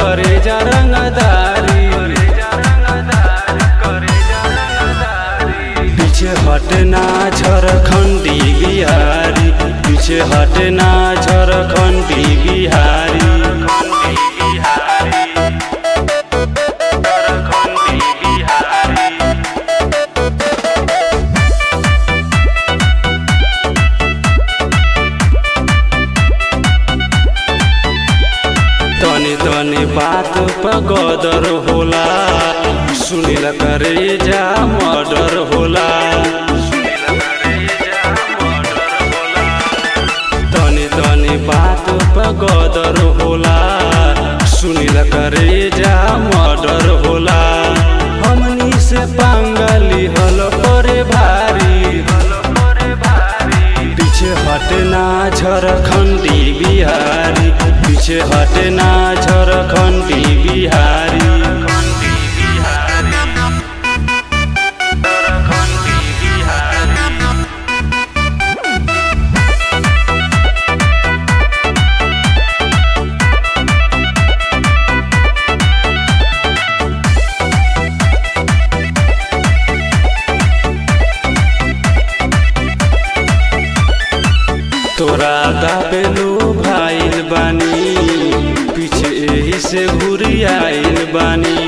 करे जा रंगदारी पीछे हटना झारखंडी बिहारी पीछे हटना झारखंडी बिहारी तनी तनी बात पर गदर होला सुनिल करे जा मर्डर होला तनी तनी बात पर गदर होला सुनिल करे जा मर्डर होला हमनी से पांगली हल करे भारी पीछे हटना झारखंडी बिहारी पीछे हटना झारखंडी बिहारी तोरा दाबेलो भाईल बानी पीछे एही से घुरी आइल बानी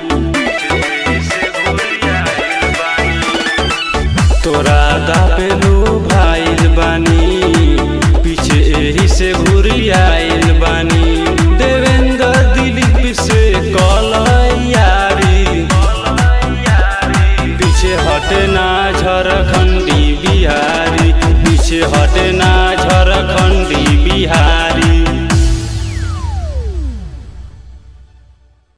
तोरा दाबेलो भाईल बानी पीछे एही से घुरी आइल बानी देवेंद्र दिलीप से कल यारी पीछे हटना झारखंडी बिहारी पीछे हटना